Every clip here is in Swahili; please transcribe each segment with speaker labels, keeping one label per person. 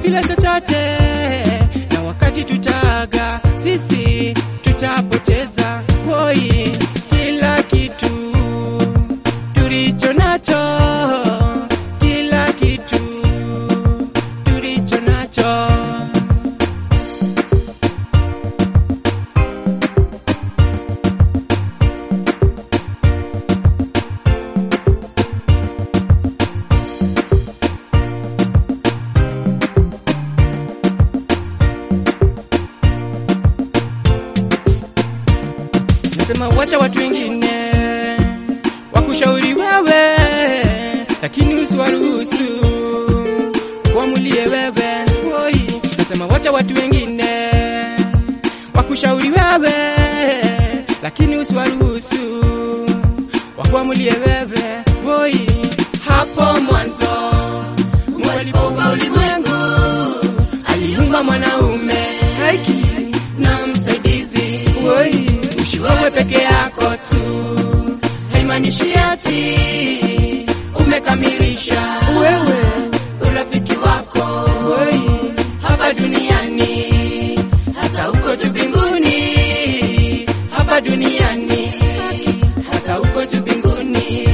Speaker 1: bila chochote, na wakati tutaaga sisi tutapoteza hoi kila kitu tulicho nacho, kila kitu tulicho nacho. Nasema wacha watu wengine wakushauri wewe, lakini usiwaruhusu kuamulie wewe. Oi, nasema wacha watu wengine wakushauri wewe, lakini usiwaruhusu wakuamulie wewe. Oi, hapo mwanzo Mungu alipoumba ulimwengu aliumba mwanaume haki na msaidizi. Oi, ushi wewe peke yako tu haimaanishi ati umekamilisha wewe urafiki wako Oi, hapa duniani hata huko juu mbinguni hapa duniani hata huko juu mbinguni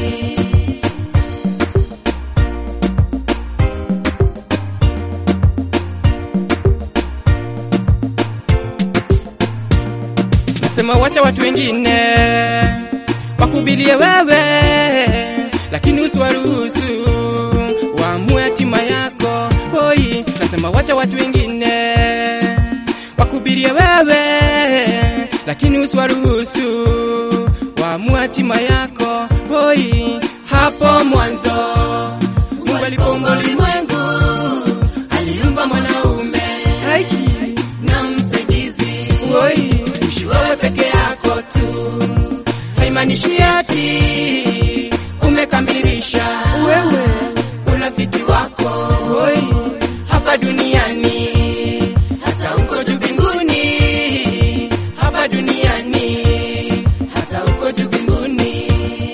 Speaker 1: Nasema wacha watu wengine wakubilie wewe, lakini usiwaruhusu waamue hatima yako. Oi, nasema wacha watu wengine wakubilie wewe, lakini usiwaruhusu waamue hatima yako. Oi, hapo mwanzo Mungu alipoumba ulimwengu aliumba mwanaume haki na msaidizi. Oi, ushi wewe peke yako tu haimaanishi ati umekamilisha wewe urafiki wako Oi, hapa duniani hata huko juu mbinguni hapa duniani hata huko juu mbinguni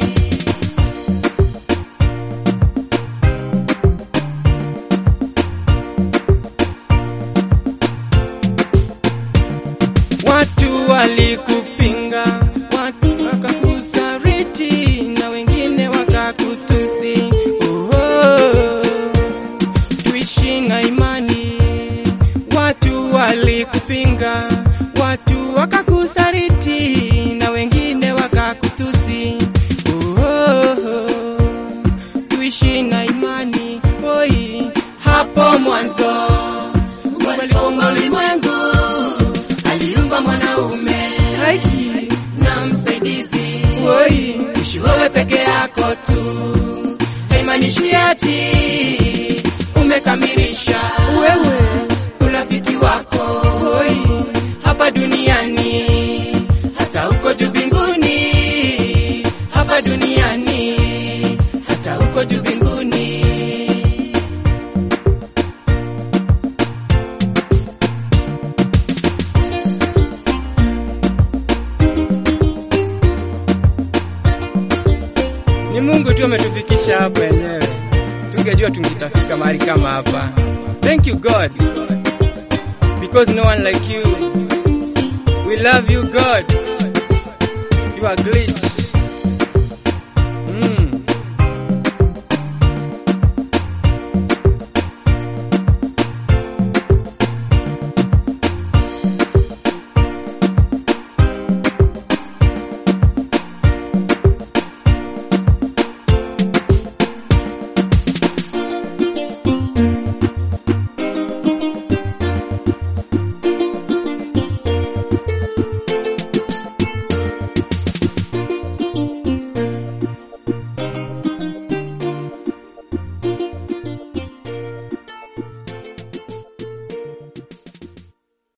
Speaker 1: Watu walikupinga, watu wakakusariti na wengine wakakutusi. Oh, oh, tuishi na imani. Watu walikupinga, watu wakakusariti na wengine wakakutusi. Oh, oh, oh, tuishi na imani. Oi, hapo mwanzo Mungu alipoumba ulimwengu aliumba mwanaume haki na msaidizi. Oi, ushi wewe peke yako tu, haimaanishi ati umekamilisha wewe urafiki wako. Oi, hapa duniani hata huko juu mbinguni, hapa duniani hata huko juu mbinguni. Ni Mungu tu ametufikisha hapa wenyewe, tungejua tungitafika mahali kama hapa. Thank you God, because no one like you. We love you God, you are great.